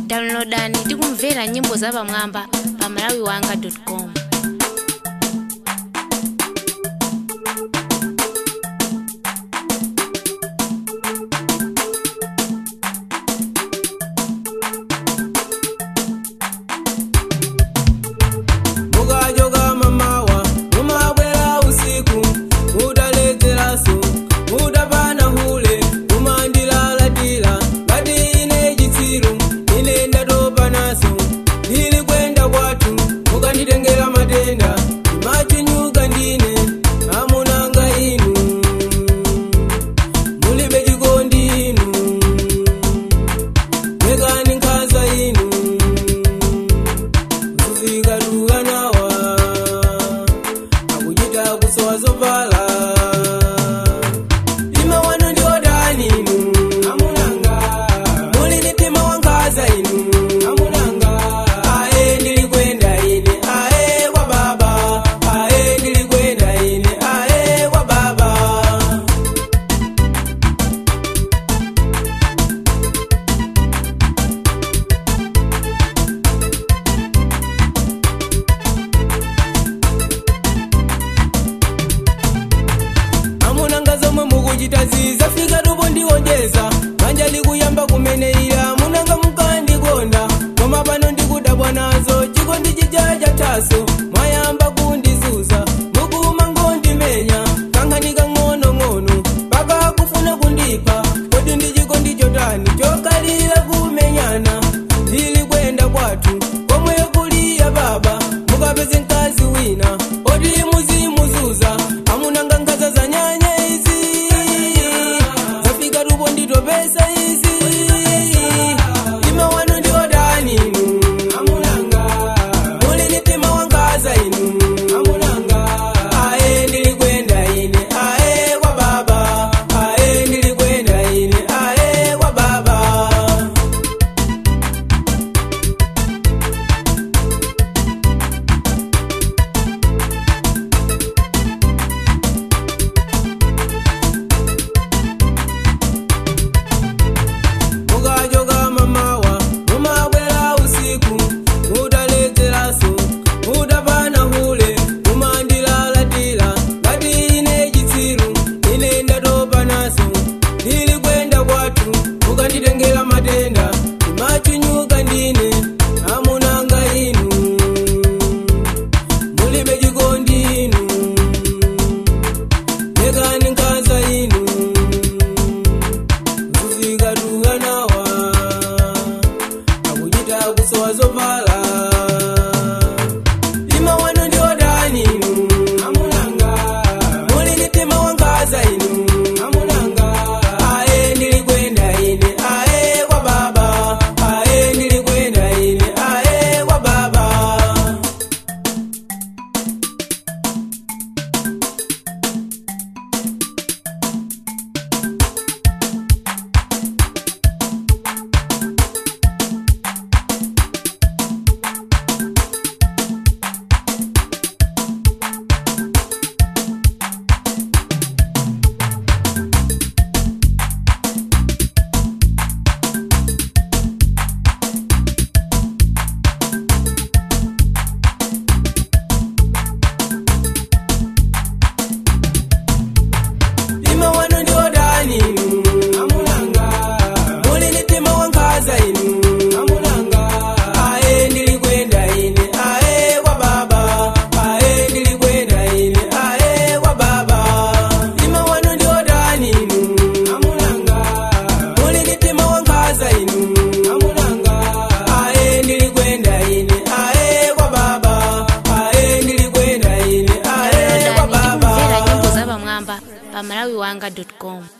downloadani tikumvera nyimbo zapamwamba pa malawiwanga com mukachoka mamawa mumabwera usiku mutaledzeraso mutapana hule mumandilalatira ngati ine chitsiru ine ndatopa naso ndili kwenda kwathu mukanditengera matenda machinyuka ndine amunanga inu mulibe chikondi inu mekani nkhaza inu kuzikatuka nawa akuchita kusowa zovala ima wanu ndi odani inu amunanga muli ni mtima wankhaza inu amunanga aye ndili kwenda ine aye kwa baba aye ndili kwenda ine aye kwa baba amunanga zomwe mukuchita zizafika tupo ndiwonjeza manja likuyamba kumeneira munanga mukandikonda koma pano ndikudabwa nazo chikondi chija chathaso mwayamba kundizuza mukuma ngondimenya kankhani kang'onong'ono paka kufuna kundipha kodi ndi chikondi chotani chokalira kumenyana ndili kwenda kwathu komwe kuliya baba mukapeze mkazi wina oti muzimuzuza amunanga nkhaza za nyanya izi zafika tupo nditopesa izi ima wanu ndi odani inu amunanga muli ni mtima wankhaza inu amunanga aye ndili kwenda ine aye kwa baba aye ndili kwenda ine aye kwa baba mukachoka mamawa mumabwera usiku mutaledzeraso mutapana hule mumandilalatira ngati ine chitsiru ine ndatopa naso ndili kwenda kwathu mukanditengera matenda machinyuka ndine amunanga inu mulibe chikondi inu lekani nkhaza inu kuzikatuka nawa akuchita kusowa zovala ima wanu ndi odani inu amunanga muli ni mtima wankhaza inu amunanga aye ndili kwenda ine aye kwa baba aye ndili kwenda ine aye kwa baba ima wanu ndi odani inu amunanga muli ni mtima wankhaza inu amunanga aye ndili kwenda ine aye kwa baba aye ndili kwenda ine aye kwa baba ima wanu ndi odani inu amunanga muli ni mtima wankhaza inu amunanga aye ndili kwenda ine aye kwa baba aye ndili kwenda ine aye kwa downloadani tikumvera baba nyimbo zapamwamba pa malawiwanga com